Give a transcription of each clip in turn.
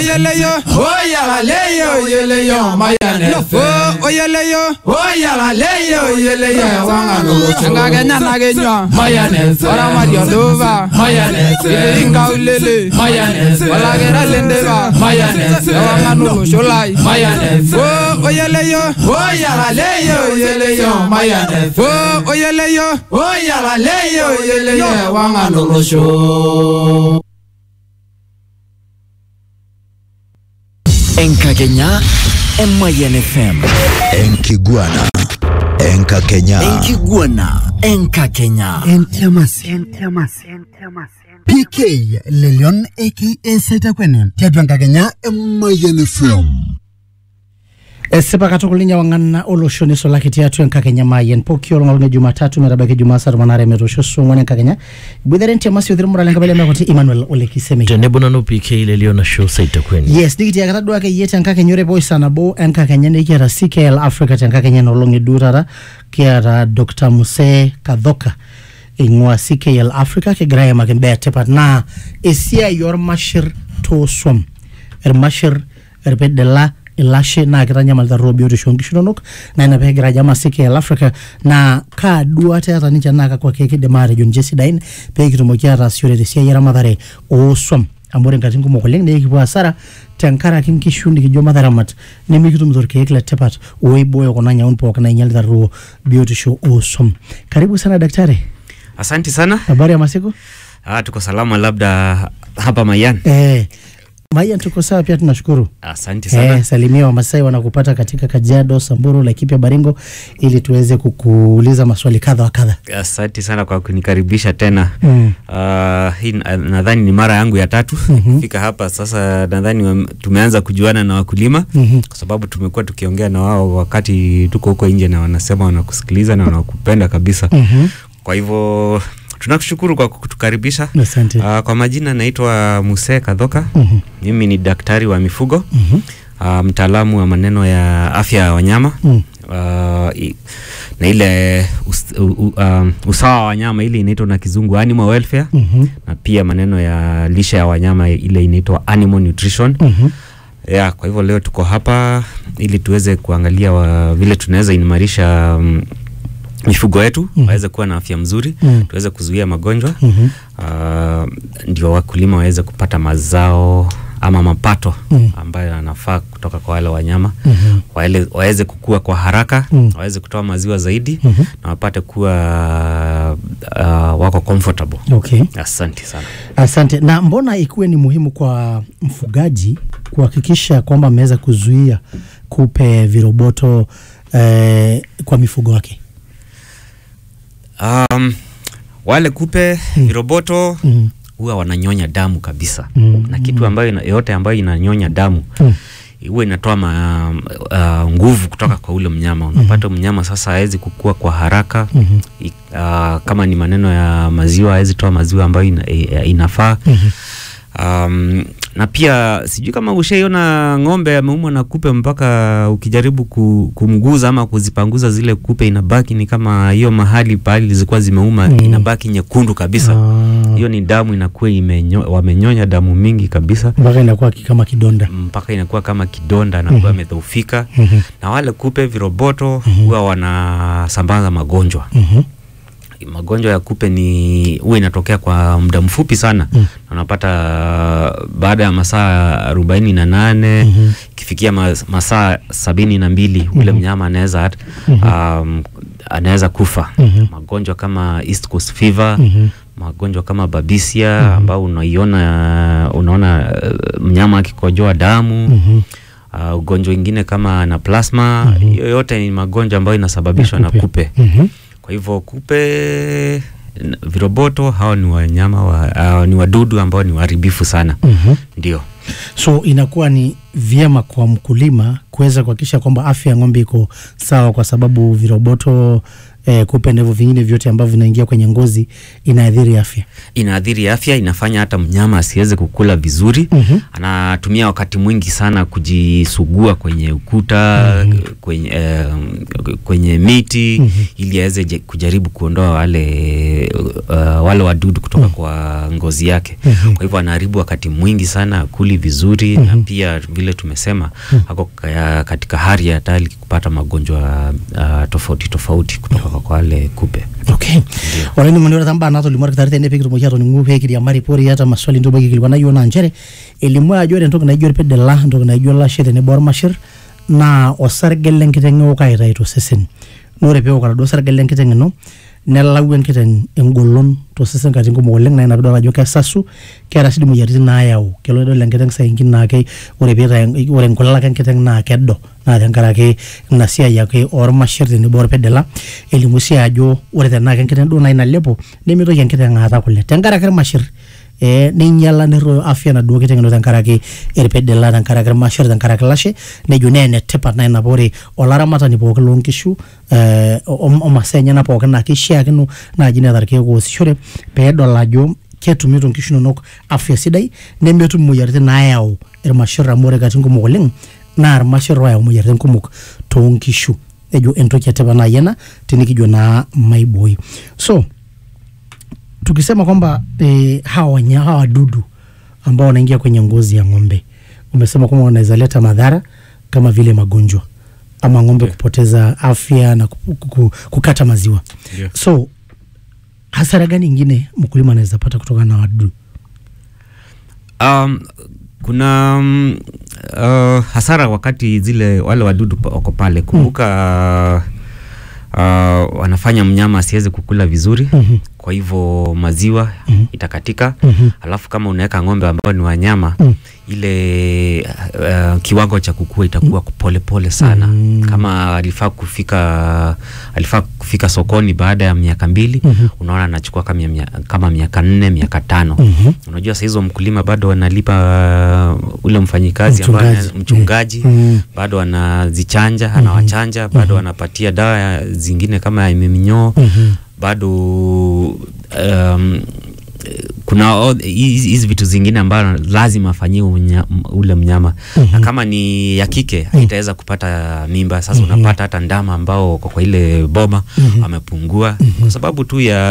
oyeleyo oyalaleyo oyeleyo mayane lofo oyeleyo oyalaleyo oyeleyo wanganolocho engakenya nakenywa Mayonnaise. oramadio luva Mayonnaise. ingaulele Mayonnaise. olakera lendeva Mayonnaise. ewanganolosholai Mayonnaise. o oyeleyo oyalaleyo oyeleyo mayane o oyeleyo oyalaleyo oyeleyo wanganolocho enkakenya emayan fm enkiguana enkakenya enkiguana enkakenya pk lelion aka setakwene tiatua enkakenya emayian fm esipa katukul ninye wang'ana olosho nisulaki tiatua enkakenya mayen pooki olong' e jumatatu metabaiki jumaa saa tomon aare metoosho suong'uan enkakenya iboitare ntiamasi othir lenkabila mekoti emmanuel olekisemi tenebo nanu pk lelio nasho saitakweni yes nikitiakata duake yie tenkakenya ore poi saa nabo enkakenya nikiata ckl africa tenkakenya enolong' eduo taata kiata dr muse kadhoka eing'ua ckl africa kigira aimaki imbaa etipat naa esiai ormashir tooswam irmashir irpidila ilashe naa kitanyamalita roho biotisho oonkishu inonok naa ina peegira ajo ama ckl africa naa kaa duata eeta ninche naa kakwa keek kidim aatejo ninche sidain pee kitumoki ataasishore tesiai eramatare ooswam amu ore nkatitin kumok oleng naa ekipuo hasara tenkaraki nkishu nikijo mataramat nemikitumito irkeek letipat oibooyo kuna nyaun pookin nainyalita ruo biotisho ooswam karibu sana daktari Asanti sana. habari ya masiku Ah, tuko salama labda hapa Mayan. eh, Mayan tuko sawa pia tunashukuru Asanti sana. Eh, salimia Wamasai wanakupata katika Kajiado, Samburu, Laikipia, Baringo ili tuweze kukuuliza maswali kadha wa kadha. Asanti sana kwa kunikaribisha tena. Mm. Ah, hii na- nadhani ni mara yangu ya tatu kufika hapa sasa. Nadhani wam- tumeanza kujuana na wakulima Mhm. kwa sababu tumekuwa tukiongea na wao wakati tuko huko nje, na wanasema wanakusikiliza na wanakupenda kabisa. Mhm. Kwa hivyo tunakushukuru kwa kutukaribisha. Asante. Ah, kwa majina naitwa Muse Kadhoka. Mhm. Mimi ni daktari wa mifugo Mhm. uh, mtaalamu wa maneno ya afya ya wanyama Mm. uh, i- na ile us, u, u, um, usawa wa wanyama ile inaitwa na kizungu animal welfare Mhm. na pia maneno ya lishe ya wanyama ile inaitwa animal nutrition Mhm. yeah, kwa hivyo leo tuko hapa ili tuweze kuangalia wa, vile tunaweza imarisha um, mifugo yetu Mhm. waweze kuwa na afya mzuri Mm. tuweze kuzuia magonjwa Mhm. uh, ndio wakulima waweze kupata mazao ama mapato Mm. ambayo yanafaa kutoka kwa wale wanyama Mhm. waele, waweze kukua kwa haraka Mm. waweze kutoa maziwa zaidi Mhm. na wapate kuwa uh, wako comfortable Okay. asante sana Asante. Na mbona ikuwe ni muhimu kwa mfugaji kuhakikisha kwamba ameweza kuzuia kupe, viroboto eh, kwa mifugo wake? um, wale kupe viroboto Mm. huwa wananyonya damu kabisa Mm. na kitu ambayo ina, yote ambayo inanyonya damu Mm. huwa inatoa ma, uh, nguvu kutoka kwa ule mnyama unapata mnyama sasa hawezi kukua kwa haraka Mhm. I, uh, kama ni maneno ya maziwa hawezi toa maziwa ambayo ina, i- inafaa Mhm. um, na pia sijui kama ushaiona ng'ombe ameumwa na kupe mpaka ukijaribu ku, kumguza ama kuzipanguza zile kupe inabaki ni kama hiyo mahali pahali zilikuwa zimeuma Mm. inabaki nyekundu kabisa Ah, hiyo ni damu inakuwa imenyo, wamenyonya damu mingi kabisa mpaka inakuwa ki- kama kidonda. mpaka inakuwa kama kidonda anakuwa amedhoofika Mhm. na wale kupe viroboto huwa wanasambaza magonjwa Mhm. magonjwa ya kupe ni huwa inatokea kwa muda mfupi sana Mm. Na unapata baada ya masaa arobaini na nane Mhm. ikifikia mas, masaa sabini na mbili ule mnyama anaweza hat- um, anaweza kufa Mhm. magonjwa kama East Coast fever Mhm. magonjwa kama babisia ambao unaiona unaona uh, mnyama akikojoa damu Mhm. uh, ugonjwa ingine kama na plasma hiyo yote ni magonjwa ambayo inasababishwa na kupe Mhm. kwa hivyo kupe n- viroboto hao ni wanyama wa, uh, ni wadudu ambao ni waharibifu sana Mhm. ndio so inakuwa ni vyema kwa mkulima kuweza kuhakikisha kwamba afya ya ng'ombe iko sawa, kwa sababu viroboto eh, kupe na hivyo vingine vyote ambavyo vinaingia kwenye ngozi inaathiri afya inaathiri afya, inafanya hata mnyama asiweze kukula vizuri. Mhm. Anatumia wakati mwingi sana kujisugua kwenye ukuta kwenye, eh, kwenye miti ili aweze je- kujaribu kuondoa wale uh, wale wadudu kutoka kwa ngozi yake. Kwa hivyo anaharibu wakati mwingi sana, kuli vizuri na pia vile tumesema ako ka- katika hali ya hatari kupata magonjwa uh, tofauti tofauti kutoka kwa wale kupe. okay oleni mani ore tamba nato limu orkitari tene pikitumoki atoning'u peekiriamari pori ata maswali ntoki aikilikuana yiok naa nchere elimu ajo ore entoki naijo irpidila entoki naijo olashe tenebo ormashir naa osarge lenkiteng eok aitayu tosesen naa ore peewok oladuo sarge lenkiteng ino nelau enkiteng engolon tosesen katitin kumok oleng naa ina piidol ajo kesasu keeta sii dii moyiaritin naayau kelo idol enkiteng sainkin naake ore piitayu ore nkulak enkiteng naa kedo naa tenkaraki ina siai ake ormashir tenebo orpidila elimu sii ajo ore tenaa kenkiteng duo nai nalepo nemitoki enkiteng aata kule tenkaraki irmashir eh, neinyala nerroyo afya naduo kiteng ino tenkaraki irpidila tenkaraki irmashir tenkaraki lashe nejo naa enetipat naa ina paa ore olaramatani pookin loonkishu eh, o- omasaa enyenak pookin naa keishiakino naaji neeta irkeek oosishore peedol ajo ketumito nkishu inonok afya sidai nemetum imoyiaritin naayau irmashir amu ore katitin kumok oleng naa irmashir oyau imoyiaritin kumok toonkishu ejo entoki etipat naaji ena tenikijo naa maiboi so tukisema kwamba eh, hawa wanya, hawa wadudu ambao wanaingia kwenye ngozi ya ng'ombe umesema kwamba wanaweza leta madhara kama vile magonjwa ama ng'ombe kupoteza afya na ku- ku- ku- kukata maziwa Ndio. so hasara gani ingine mkulima anaweza pata kutokana na wadudu Um, kuna um, uh, hasara wakati zile wale wadudu pa- wako pale. Kumbuka uh, wanafanya mnyama asiweze kukula vizuri Mhm. kwa hivyo maziwa itakatika. Mhm. Alafu kama unaweka ng'ombe ambao ni wanyama Mm. ile uh, kiwango cha kukua itakuwa polepole pole sana Mm. kama alifaa kufika alifaa kufika sokoni baada ya miaka mbili Mhm. unaona anachukua kama, mia- kama miaka nne miaka tano Mhm. unajua saa hizo mkulima bado analipa uh, ule mfanyikazi ambaye Mchungaji. ana- mchungaji Mm. bado anazichanja anawachanja bado anapatia dawa ya- zingine kama ya minyoo Mhm. bado um, kuna o- hizi hizi vitu zingine ambayo lazima afanyiwe unya- m- ule mnyama na kama ni ya kike itaweza kupata mimba sasa unapata hata ndama ambao wako kwa ile boma wamepungua kwa sababu tu ya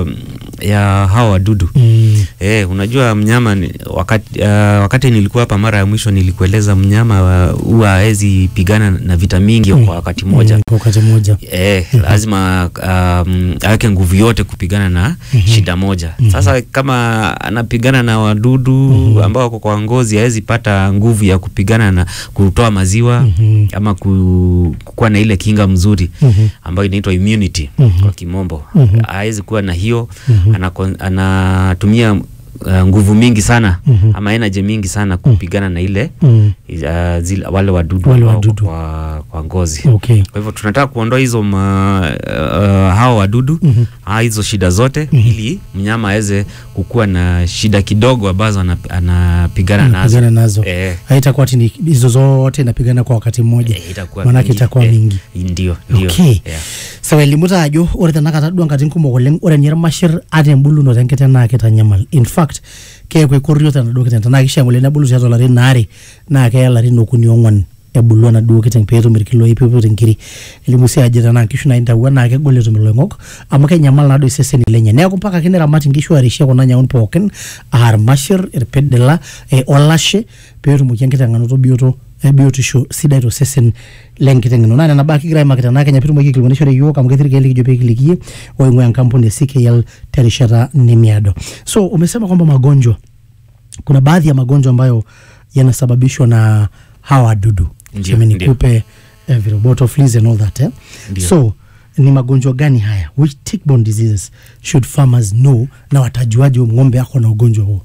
ya hawa wadudu Mm. Eh, unajua mnyama ni, wakati, uh, wakati nilikuwa hapa mara ya mwisho nilikueleza mnyama uh, huwa hawezi pigana na vita mingi kwa wakati mmoja Mm, kwa wakati mmoja Eh, lazima um, aweke nguvu yote kupigana na shida moja. Sasa kama anapigana na wadudu ambao wako kwa ngozi, hawezi pata nguvu ya kupigana na kutoa maziwa ama ku, kuwa na ile kinga mzuri ambayo inaitwa immunity kwa kimombo. Hawezi kuwa na hiyo, anako- anatumia uh, nguvu mingi sana ama energy mingi sana kupigana na ile Mm. uh, zile, wale wadudu Wale ambao wako wadudu. kwa, kwa ngozi okay kwa hivyo tunataka kuondoa hizo ma, uh, hawa wadudu Mhm. ah, hizo shida zote ili mnyama aweze kukuwa na shida kidogo ambazo ana- anapigana nazo Anapigana nazo Eh, haitakuwa ati ni hizo zote napigana kwa wakati mmoja eh, itakuwa manake mingi. itakuwa Eh, mingi ndio ndio okay yeah. sawa elimu taa ajo ore tenakata duo nkatitin kumok oleng ore ninye irmashir ata embulunoto enkiteng naa kitanyamal in fact keeku ekorrio tenaduo kiteng tenaa kishaa ngole nebulu tiatua ilarin aare naa keya ilarin okuni ong'wan ebulu enaduo kiteng peetum irkiloi peeput inkiri elimu sii ajo tenaa nkishu naintawua naa kegol etum iloing'ok amu kenyamal naduo iseseni lenye neeku mpaka ake niramat inkishu arishie kuna nyaun pookin aa irmashir irpidila eh, olashe peetumoki enkiteng anoto bioto eh, biotisho sidai tosesen lenkiteng ino naa nena baa kigira aimaki tenaa kenya piitumoki aikilikuanishore yiok amu ketii irkeek likijo peekilikie oing'ua enkampuni e CKL terishata nemiado so umesema kwamba magonjwa kuna baadhi ya magonjwa ambayo yanasababishwa na hawa wadudu Ndio, Tuseme ni ndio. kupe eh, viroboto fleas and all that eh? Ndio. so ni magonjwa gani haya which tick-borne diseases should farmers know na watajuaje huyu ng'ombe ako na ugonjwa huo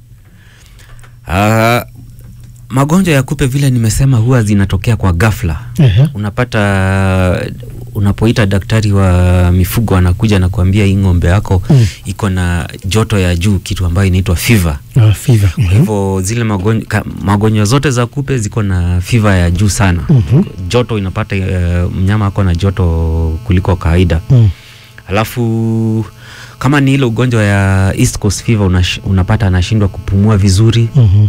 Ah, magonjwa ya kupe vile nimesema huwa zinatokea kwa ghafla Ehe. unapata unapoita daktari wa mifugo anakuja na kuambia hii ng'ombe yako Mm. iko na joto ya juu kitu ambayo inaitwa fever uh, fever kwa hivyo zile magonjwa, ka, magonjwa zote za kupe ziko na fiva ya juu sana Mhm. joto inapata uh, mnyama ako na joto kuliko kawaida mm. alafu kama ni ile ugonjwa ya East Coast fever unash, unapata anashindwa kupumua vizuri Mhm.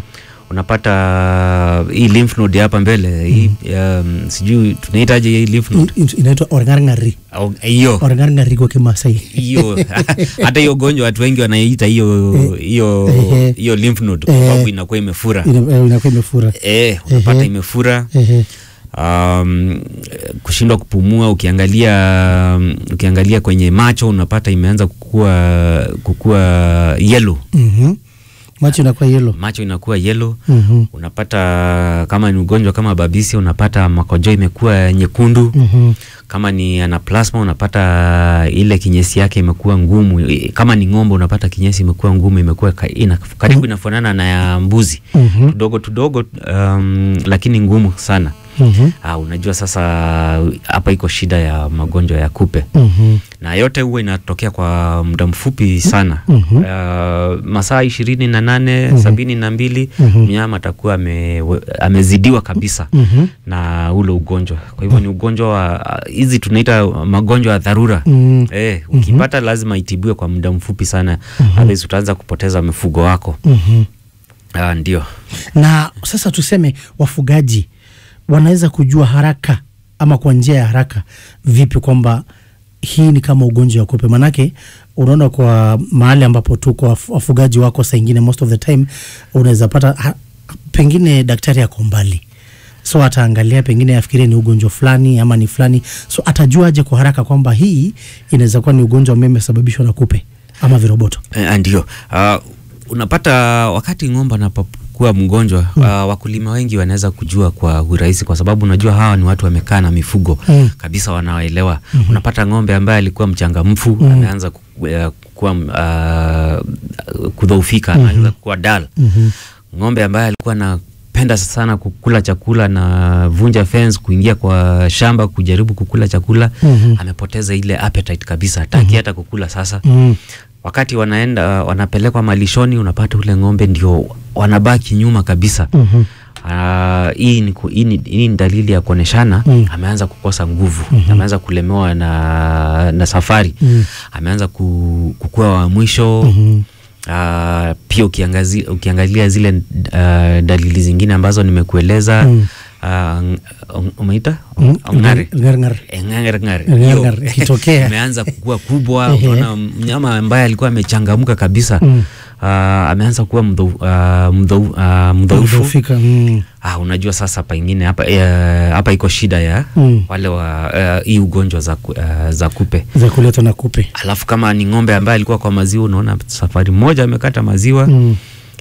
unapata hii lymph node hapa mbele hii um, sijui tunaitaje hii lymph node In- inaitwa orngarng'ari Au- hiyo orngarng'ari kwa kimasai hiyo hata hiyo ugonjwa watu wengi wanaiita hiyo hiyo Ehe. hiyo lymph node Ehe. kwa sababu inakuwa imefura Ina- eh, inakuwa imefura eh unapata Ehe. imefura Ehe. um, kushindwa kupumua ukiangalia um, ukiangalia kwenye macho unapata imeanza kukua kukua yellow Mhm. macho inakuwa yelo macho inakuwa yellow Mhm. unapata kama ni ugonjwa kama babisi unapata makojo imekuwa nyekundu Mhm. kama ni anaplasma unapata ile kinyesi yake imekuwa ngumu I- kama ni ng'ombe unapata kinyesi imekuwa ngumu imekuwa ka, ina, karibu inafanana na ya mbuzi Mhm. tudogo tudogo um, lakini ngumu sana Mhm. Ah, unajua sasa hapa iko shida ya magonjwa ya kupe Mhm. na yote huwa inatokea kwa muda mfupi sana Mhm. uh, masaa ishirini na nane sabini na mbili Mhm. mnyama atakuwa ame, amezidiwa kabisa Mhm. na ule ugonjwa kwa hivyo ni ugonjwa wa hizi tunaita magonjwa ya dharura Mm. eh, ukipata lazima itibiwe kwa muda mfupi sana otherwise utaanza kupoteza mifugo wako Mhm. ah, ndio na sasa tuseme wafugaji wanaweza kujua haraka ama kwa njia ya haraka vipi kwamba hii ni kama ugonjwa wa kupe manake unaona kwa mahali ambapo tuko waf- wafugaji wako saa ingine most of the time unaweza pata ha, pengine daktari ako mbali so ataangalia pengine afikirie ni ugonjwa fulani ama ni fulani so atajuaje kwa haraka kwamba hii inaweza kuwa ni ugonjwa ambao imesababishwa na kupe ama viroboto Eh, ndio uh, unapata wakati ng'ombe anapokuwa mgonjwa mm. uh, wakulima wengi wanaweza kujua kwa urahisi kwa sababu unajua hawa ni watu wamekaa na mifugo Mm. kabisa wanaoelewa mm-hmm. unapata ng'ombe ambaye alikuwa mchangamfu mm. ameanza ku- eh, kuwa uh, kudhoofika mm-hmm. anaanza kuwa dal Mhm. ng'ombe ambaye alikuwa anapenda sana kukula chakula na vunja fence kuingia kwa shamba kujaribu kukula chakula Mhm. amepoteza ile appetite kabisa hataki hata kukula sasa mm. wakati wanaenda wanapelekwa malishoni unapata ule ng'ombe ndio wanabaki nyuma kabisa Mhm. Ah, hii ni, ku- hii ni, hii ni dalili ya kuoneshana Mm. ameanza kukosa nguvu ameanza kulemewa na, na safari Mm. ameanza ku, kukua wa mwisho Mhm. Ah, pia ukiangazi, ukiangalia zile uh, dalili zingine ambazo nimekueleza Mm. ah, ng- umeita Mm. ng'are Ng'are-ng'are. ng'are Ng'are-ng'are, ikitokea. imeanza kukua kubwa Ehe. unaona mnyama ambaye alikuwa amechangamka kabisa Mm. ah, ameanza kuwa mdhou- ah, mdhou- ah, mdhaifu Kudhoofika, mm. ah, unajua sasa pengine hapa eh, hapa iko shida ya Mm. wale wa eh, hii ugonjwa za, ku- eh, za kupe za kuletwa na kupe alafu kama ni ng'ombe ambaye alikuwa kwa maziwa unaona safari moja amekata maziwa mm.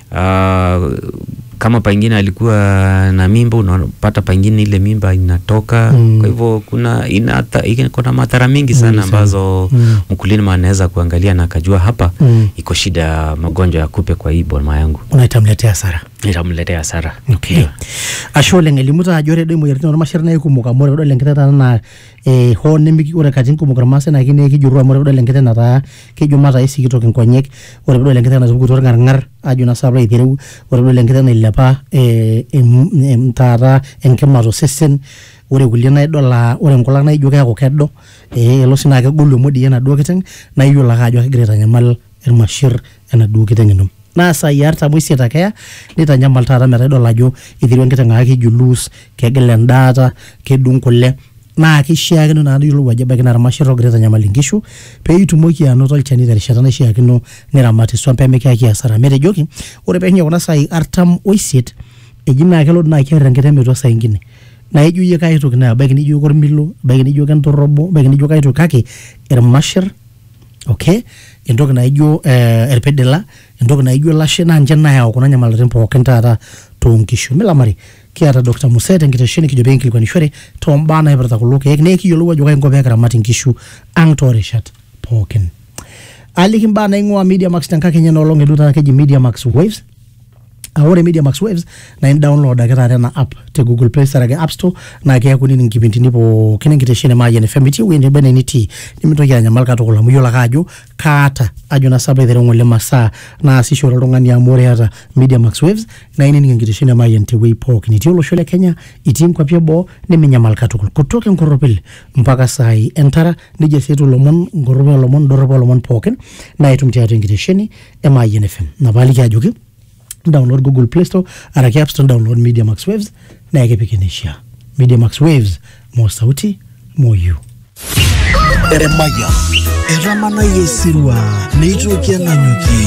Ah, kama pengine alikuwa na mimba unapata pengine ile mimba inatoka Mm. kwa hivyo kuna inata, ina- kuna madhara mingi sana Mingi sana. ambazo Mm. mkulima anaweza kuangalia na akajua hapa Mm. iko shida ya magonjwa ya kupe kwa hii boma yangu unaitamletea hasara itamletea hasara okay. ashe oleng elimu taa ajo ore doi imoyiaritin ormasheri naa ikumok amu ore kidol enkiteng taata naa eh, hoo nemiki ore katitin kumok irmaasai naa kine kijurru amu ore kidol enkiteng nataa kejo mataa isikitok inkonyek ore kidol enkiteng natupukutuo orng'arng'ar ajo naa saapa aitereu ore kidol enkiteng nailepa eh, em- em- taata enkima tosesen ore kulie naa idol aa ore nkulak naa ijo keeku kedo eh, elo sii naa kegolu emodiei enaduo kiteng naa iyiolo ake ajo kegira aitanyamal irmasher enaduo kiteng ino naa saai artam oisiet ake eya nitanyamal taata metaa idol ajo iterua enkiteng aa kijuluus kegil endaata kedung kule naa kishiakino naa niyiolou ajo ebaiki naa irmasher ogira aitanyamal inkishu pee itumoki anoto olchani terishata naishiakino niramati swam pee mikiyaki hasara metejoki ore peishunye kuna saai artam oisiet eji naa kelo naa kiar enkiteng metua saa ingine naa ijo iyie kai toki naa ebaiki nijo kormilo ebaiki nijo kentorobo ebaiki nijo kai toki kake irmasher okay entoki naijo eh, erpedela entoki naijo lashe naa nche nayau kuna nyamalitin pookin taata toonkishu milamari kiata dr muset enkitesheni kijo pekinkilikuanishore tombaa naipirta kulo keek naa ekiyiolou ajo kai nko pekiramat inkishu ang toorishat pookin aliki mbaa naing'ua media max tenkakenya enoolong edu taata keji media max waves uh, ore media max waves na in-download ake taata ena app te google play store ake app store naa keeku nini nkipindini pookin enkitesheni e Mayian FM itii ewueji neba ene nitii nimintoki anyamal katukul amu iyiolo ake ajo kaata ajo na sapa aitereu ng'ole masaa naasishore oltung'ani amu ore eata media max waves naa inining enkitesheni e Mayian tewueji pookin itii olosho le Kenya itii nkwapi eboo neminyamal katukul kutoka enkorropil mpaka saai entara nejia sii etiu ilomon nkorropi olomon dorropu olomon pookin naa itum tiatua enkitesheni e Mayian FM napaaliki ajoki download google play store araki app store download media max waves na ekipik eneishaa media max waves mo sauti mo you Eremaya etamanayie esirua neitoki enanyuki